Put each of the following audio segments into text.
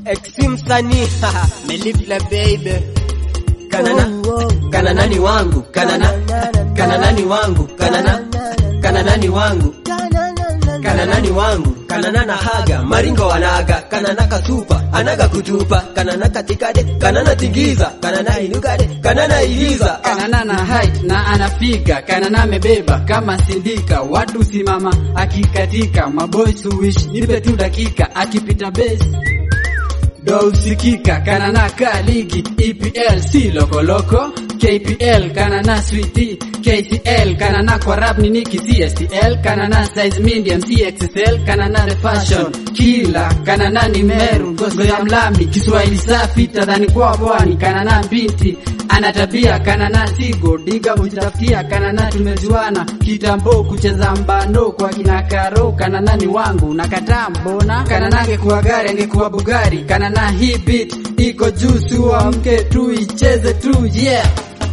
Exi msanii melifla baby kanana kana nani wangu kanana kana nani wangu kanana kana nani wangu kana nani wangu kanana na haga maringo wanaga kanana kasupa anaga kutupa kanana katikade kanana tingiza kanana inukade kanana iliza Kanana na height na anapiga, Kanana amebeba kama sindika, watu simama akikatika, maboys wish nipe tu dakika, akipita base do usikika, Kanana ka ligi EPL si lokoloko, KPL Kanana sweetie, KCL Kanana kwa rap ni Niki CSTL, Kanana size medium CXSL, Kanana the fashion kila, Kanana ni Meru, gogo ya mlami, Kiswahili safi tadhani kwa bwani, Kanana binti ana tabia Kanana sigo diga hujitafutia Kanana tumejuana kitambo kucheza mbano kwa kina Karo Kanana ni wangu nakataa mbona Kanana angekuwa gari angekuwa Bugari Kanana hii beat iko juu suamke tu icheze tu yeah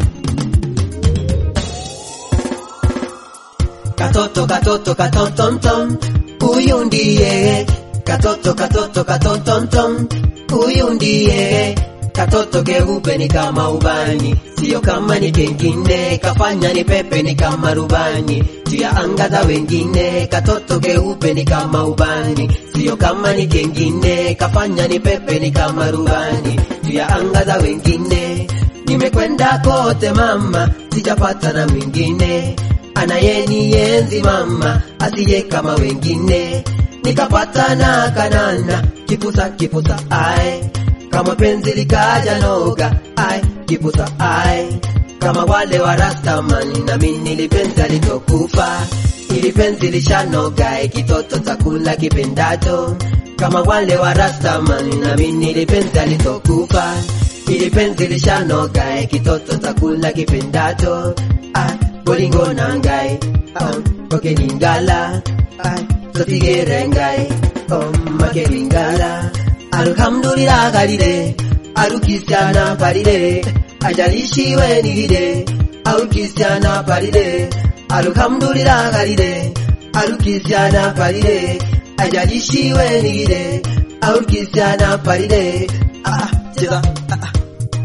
katoto katoto katotomtom huyu ndiye katoto katoto katotomtom huyu ndiye katoto keupe ni kama ubani sio kama ni kengine kafanya ni pepe ni kama rubani tia anga za wengine katoto keupe ni kama ubani sio kama ni kengine kafanya ni pepe ni kama rubani tia anga za wengine nimekwenda kote mama sijapata na mwingine anayenienzi mama asiye kama wengine nikapata na kanana kipusa kipusa ai kama penzi likaja noga ai kipusa ai kama wale wa rastamani na mimi nilipenzi alitokufa ili penzi lishanoga eh, kitoto chakula kipendacho kama wale wa rastamani na mimi nilipenzi alitokufa ili penzi lishanoga eh, kitoto chakula kipendacho ai bolingo nangai um, kokeningala ai sotigerengai um, makelingala alhamdulillah galile alukisiana palile ajalishiwe nilile alukisiana palile alhamdulillah galile alukisiana palile ajalishiwe nilile alukisiana palile ah, cheza ah, ah.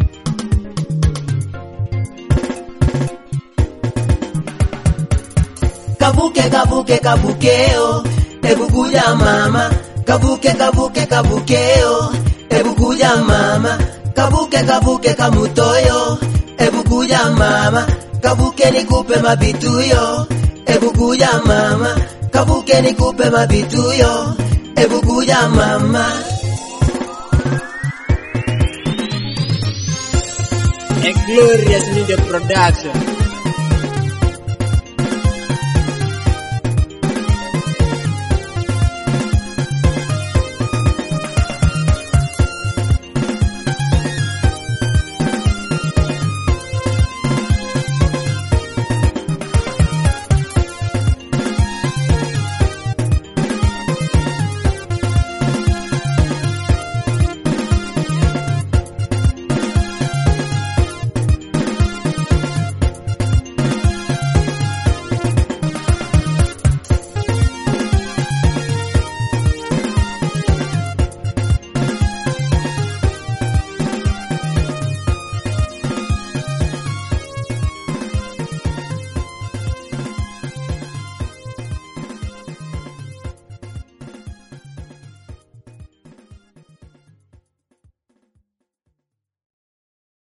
kavuke kavuke kavukeo hebu kuja mama kavuke kavuke kavukeo hebu kuja mama kavuke kavuke kamutoyo hebu kuja mama kavuke nikupe mabituyo hebu kuja mama kavuke nikupe mabituyo hebu kuja mama A glorious media production